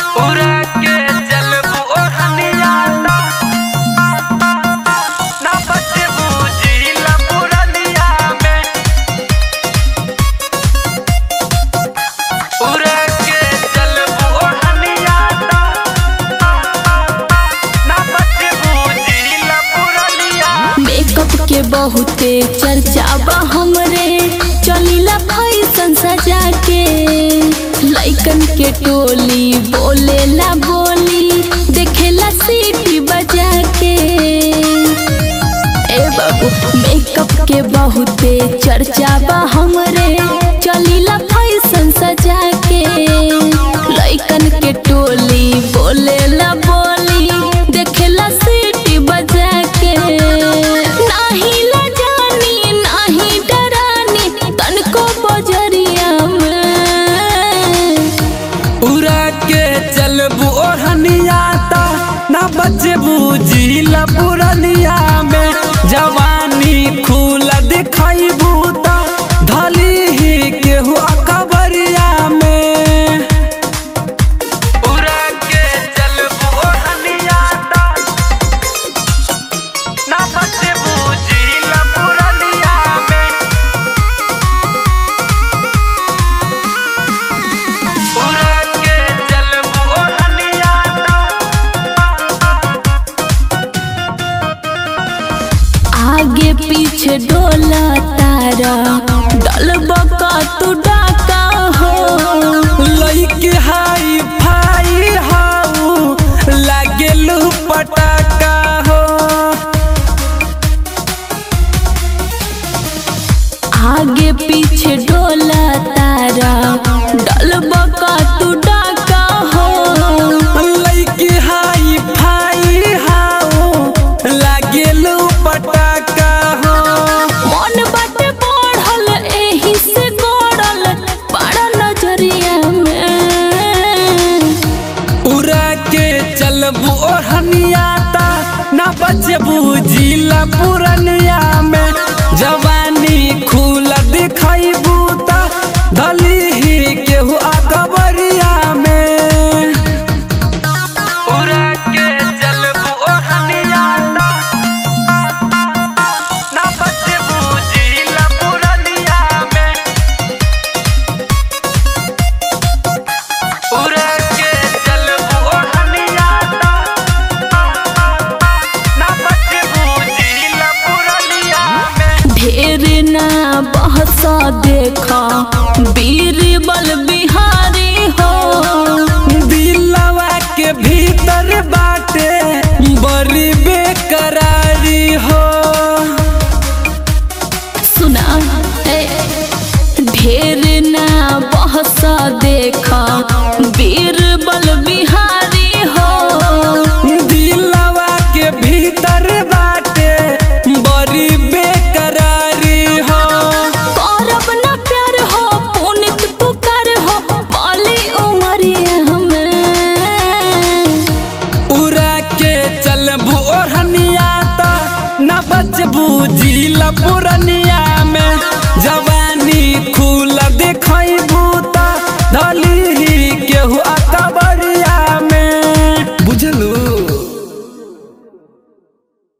उड़ा के चलबू ओढ़निया ता ना बचबू जिला पुरनिया में उड़ा के चलबू ओढ़निया ता ना बचबू जिला पुरनिया मेकअप के बहुते चर्चा बा हमरे चलीला फैशन सजा के लइकन के टोली बोलेला बोली देखेला सीटी बजा के ए बाबू मेकअप के बहुते चर्चा बा हमरे चलीला फैशन सजा के लइकन के टोली बोलेला बोली देखेला सीटी बजा के नाही लजानी नाही डरानी तनको बजरिया में उड़ा के चलबू ओढ़निया ता ना बचबू जिला पुरनिया में जवानी खुला दिखाइबू ता धली ही केहू अकबरिया में उड़ा के चलबू ओढ़निया ता ना बचबू जिला पुरनिया में उड़ा के चलबू ओढ़निया ता आगे पीछे डोला तारा डलबा का तू डाका हो लइके हाई फाई हाउ लागेलू पटाका हो आगे पीछे डोला तारा डलबा का तू डाका हो लइके हाई फाई हाउ लागेलू पटाका हो मन बाटे बढ़ल एही से गड़ल बड़ा नजरिया में उड़ा के चलबू ओढ़निया ता ना बचबू जिला पुरनिया में जवानी खुला दिखाइबू ता धली ही केहू अकबरिया में उड़ा के चलबू ओढ़निया ता ना बचबू जिला पुरनिया में उड़ा के चलबू ओढ़निया ता ना बचबू जिला पुरनिया में ढेर ना बहस देखा बीरबल बिहारी हो दिलवा के भीतर बाटे बड़ी बेकरारी हो सुना ए, ढेर ना बहस देखा बीरबल बिहारी हो दिलवा के भीतर बाटे बड़ी बेकरारी हो करब न प्यार हो पुनित पुकार हो बाली उमरिया हमें उड़ा के चलबू ओढ़निया ता न बचबू जिला पुरनिया में जवानी खुला दिखाई